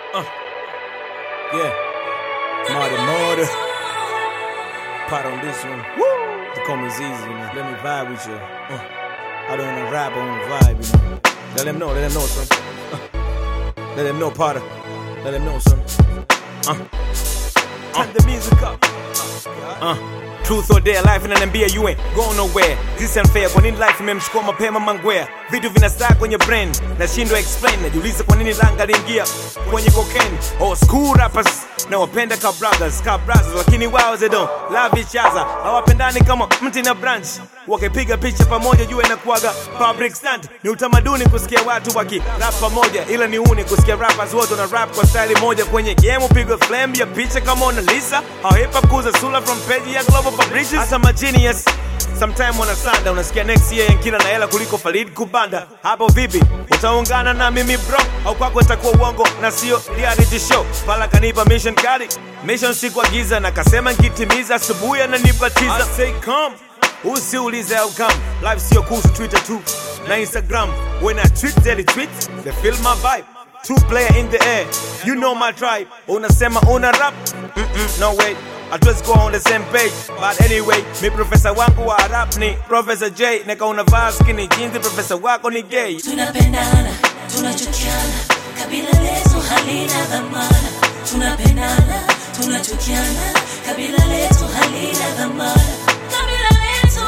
Uh. Yeah. Marty Marty. Pot on this one. Woo! The come is easy, you know. Let me vibe with you. Uh. I don't wanna rap, I wanna vibe, you know. Let them know, let them know, son. Uh. Let them know, Potter. Let them know, son. Uh. Turn the music up. Uh. Truth or dare, life inaniambia you ain't going nowhere. This unfair, kwa nini life imemchukua mapema mangwea? Vitu vinastaa kwenye brain, nashindwa explain. Najiuliza kwa nini langa liingia kwenye cocaine. Oh, school rappers na wapenda ka brothers, ka brothers, lakini wao they don't love each other. Hawapendani kama mti na branch. Wakipiga picha pamoja jua inakuwaga public stunt. Ni utamaduni kusikia watu waki rap pamoja, ila ni uni kusikia rappers wote wana rap kwa style moja kwenye game. Upigwe flame ya picha kama Mona Lisa. How hip hop kuza sura from page ya global publishers. Hata ma genius Sometime wanasanda unasikia next year yankila na hela kuliko Farid Kubanda. Hapo vipi? Utaungana na mimi bro au kwako itakuwa uongo na sio reality show? Pala kanipa mission kali, mission siku giza na kasema nkitimiza asubuhi ananibatiza. I say come usiulize how come life sio kuhusu Twitter tu na Instagram. When I tweet daily tweet, they feel my vibe. Two player in the air, you know my tribe. Unasema una rap? Mm-mm, no way. Hatuwezi kuwa on the same page but anyway, mi profesa wangu wa rap ni Professor J, neka unavaa skinny jeans, profesa wako ni gay. tunapendana tunachukiana kabila letu halina dhamana tunapendana tunachukiana kabila letu halina dhamana kabila letu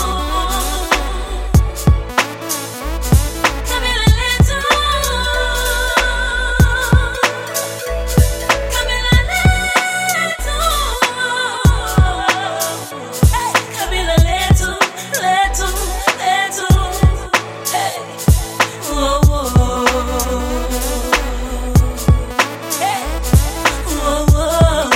kabila letu kabila letu Hey, kabila letu letu letu Hey. Whoa, whoa. Hey. Whoa, whoa.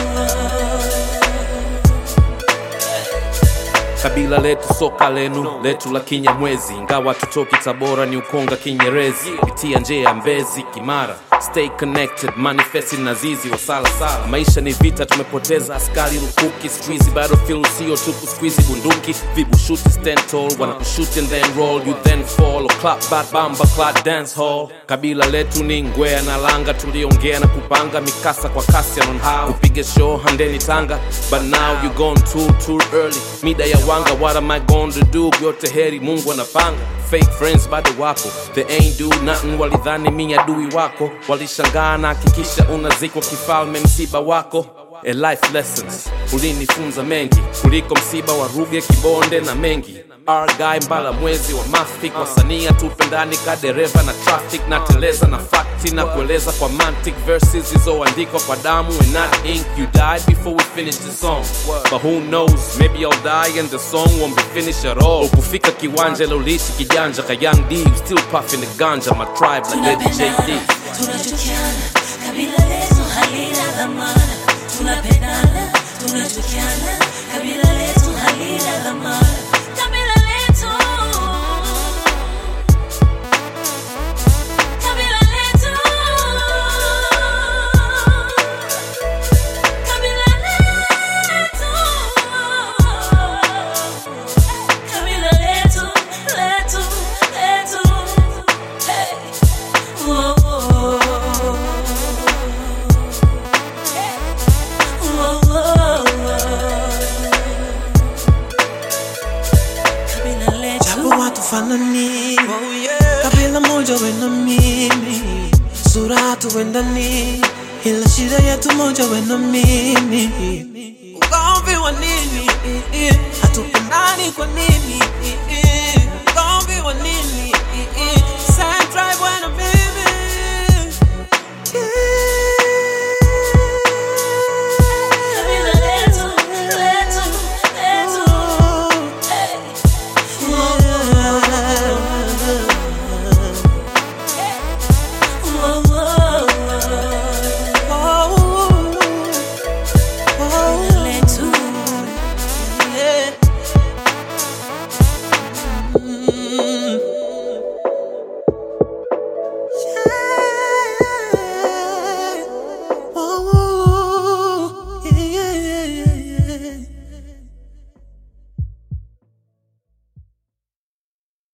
kabila letu soka lenu letu la kinyamwezi ingawa tutoki tabora ni ukonga kinyerezi pitia nje ya mbezi kimara stay connected manifesti na zizi wa salasala maisha ni vita tumepoteza askari lukuki squeezy battlefield sio tupu squeezy bunduki vibushuti stand tall wanakushuti and then roll you then fall or clap bat bamba clap dance hall kabila letu ni ngwea na langa tuliongea na kupanga mikasa kwa kasi on how kupiga show handeni tanga but now you gone too too early mida ya wanga what am i going to do yote heri mungu anapanga fake friends bado wapo they ain't do nothing walidhani mi adui wako walishangaa na hakikisha unazikwa kifalme msiba wako A life lessons ulinifunza mengi kuliko msiba wa ruge kibonde na mengi arguy mbala mwezi wa mafik wasania tupendani ka dereva na traffic na teleza na fakti na kueleza kwa mantic verses zilizoandikwa kwa damu and not ink you died before we finish the song but who knows maybe i'll die and the song won't be finished at all ukufika kiwanja lolishi kijanja ka young d you still puffing the ganja my tribe like lady tunapendana jd tunachukiana kabila letu halina dhamana tunapendana tunachukiana kabila letu halina dhamana kabila letu kabila letu kabila letu kabila letu letu letu hey Whoa, whoa. Hey. Whoa, whoa. Kabila letu. Japo watu fanani kabila moja we na mimi sura hatuendani ila shida yetu moja we na mimi ugomvi wa nini hatupendani kwa nini ugomvi wa nini